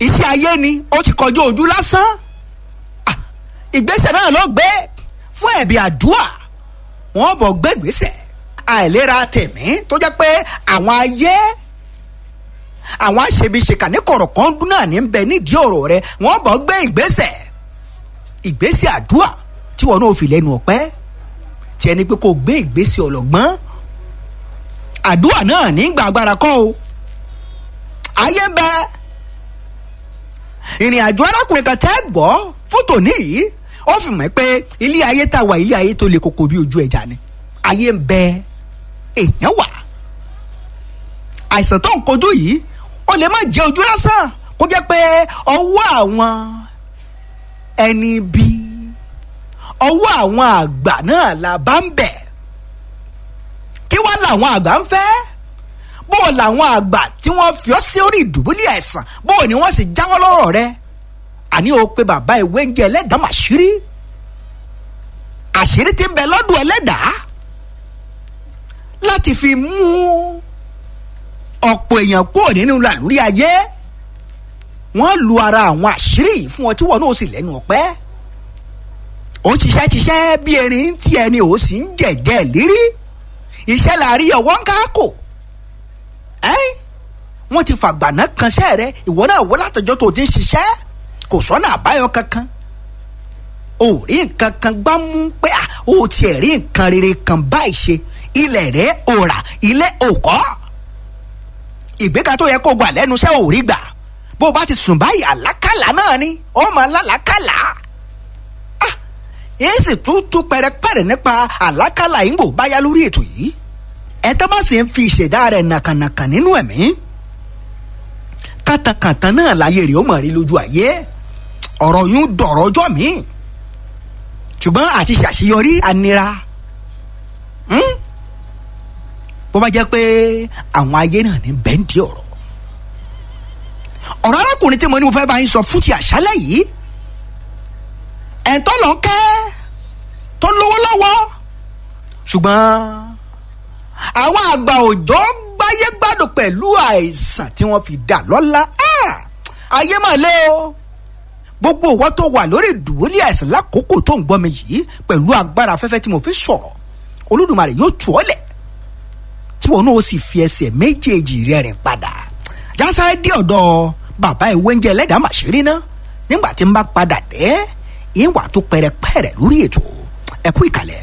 iṣẹ́ ayé ni ó ti kọjú ojú lásán Ah, ìgbésẹ̀ náà ló gbé fún ẹ̀bí àdúrà wọ́n bọ̀ gbé ìgbésẹ̀ àìlera tẹ̀mí tó jẹ́ pé àwọn ayé àwọn aṣebiṣeka ní kọ̀rọ̀kan dún náà ní bẹ nídìí ọ̀rọ̀ rẹ wọ́n bọ̀ gbé ìgbésẹ̀ ìgbésẹ̀ àdúrà tí wọn náà fi lẹ́nu ọ̀pẹ́ tí ẹni pé kò gbé ìgbésẹ̀ ọlọ́gbọ́n àdúrà náà ní gbà agbára kọ́ o ayé ń bẹ ìrìn àjò arákùnrin kan tẹ́ gbọ́ fótò níyì ó fi mọ̀ pé ilé ayé tá a wà ilé ayé tó le koko bí ojú ẹja ni ayé ń bẹ èèyàn wà àìsàn tó ń kojú yìí ó lè má jẹ́ ojú lásán kó jẹ́ pé ọwọ́ àwọn ẹni bí ọwọ́ àwọn àgbà náà la bá ń bẹ̀ kí wá làwọn àgbà ń fẹ́ bó o làwọn àgbà tí wọ́n fi ọ́ sí orí ìdùbúlẹ̀ àìsàn bó o ní wọ́n sì jáwọ́ lọ́rọ̀ rẹ àní o pé bàbá ìwé ń jẹ ẹlẹ́dàá màṣírí àṣírí tí ń bẹ lọ́dún ẹlẹ́dàá láti fi mú ọ̀pọ̀ èèyàn kúrò nínú làlúrí ayé wọ́n lu ara àwọn àṣírí yìí fún ọ tí wọn náà sì lẹ́nu ọ̀pẹ́ ó ṣiṣẹ́ ṣiṣẹ́ bí erin tí ẹni ò sì ń jẹ̀jẹ̀ lérí iṣẹ́ la rí ọwọ́ ń káàkó ẹ́ wọ́n ti fàgbàná kanṣẹ́ rẹ ìwọ náà wọ́n látọjọ́ tó ti ń ṣiṣẹ́ kò sọ́nà àbáyọ kankan ò rí nǹkan kan gbá mú pé à ó tiẹ̀ rí nǹkan rere kan báyìí ṣe ilẹ̀ rẹ̀ ò rà ilé ò kọ́ ìgbéga tó yẹ kó gbà lẹ́nu iṣẹ́ ò rí gbà bó o bá ti sùn báyìí àlákàlà náà ni ó máa lálàákàlà ah èyí sì tún tún pẹrẹpẹrẹ nípa àlákàlà yìí ń bò báyá lórí ètò yìí ẹ tó bá sì ń fi ìṣẹ̀dá rẹ̀ nàkànàkàn nínú ẹ̀mí kàtàkàtà náà láyé rẹ̀ ó mọ̀ rí lójú ayé ọ̀rọ̀ yún dọ̀rọ̀ ọjọ́ mi ṣùgbọ́n àti ṣàṣeyọrí anira hmm? bó bá jẹ́ pé àwọn ayé náà ní bẹ́ńdì ọ̀rọ̀ ọ̀rọ̀ arákùnrin tí mo ní mo fẹ́ bá yín sọ fún ti àṣálẹ̀ yìí ẹ̀ńtọ́ lọ kẹ́ tó lówó lọ́wọ́ ṣùgbọ́n àwọn àgbà òjò gbáyé gbádùn pẹ̀lú àìsàn tí wọ́n fi dà lọ́lá ayé mà lé o gbogbo ìwọ tó wà lórí ìdùbúlẹ̀ àìsàn lákòókò tó ń gbọ́ mi yìí pẹ̀lú agbára afẹ́fẹ́ tí mo fi sọ̀rọ̀ olódùmarè yóò tù ọ́ lẹ̀ tí wọn náà sì fi ẹsẹ̀ méjèèjì rẹ̀ rìn padà jásáré dé ọ̀dọ̀ bàbá ìwé oúnjẹ ẹlẹ́dàá màṣírí ná nígbà tí n bá padà dé ìwà tó pẹrẹpẹrẹ lórí ètò ẹ̀kú ìkàlẹ̀.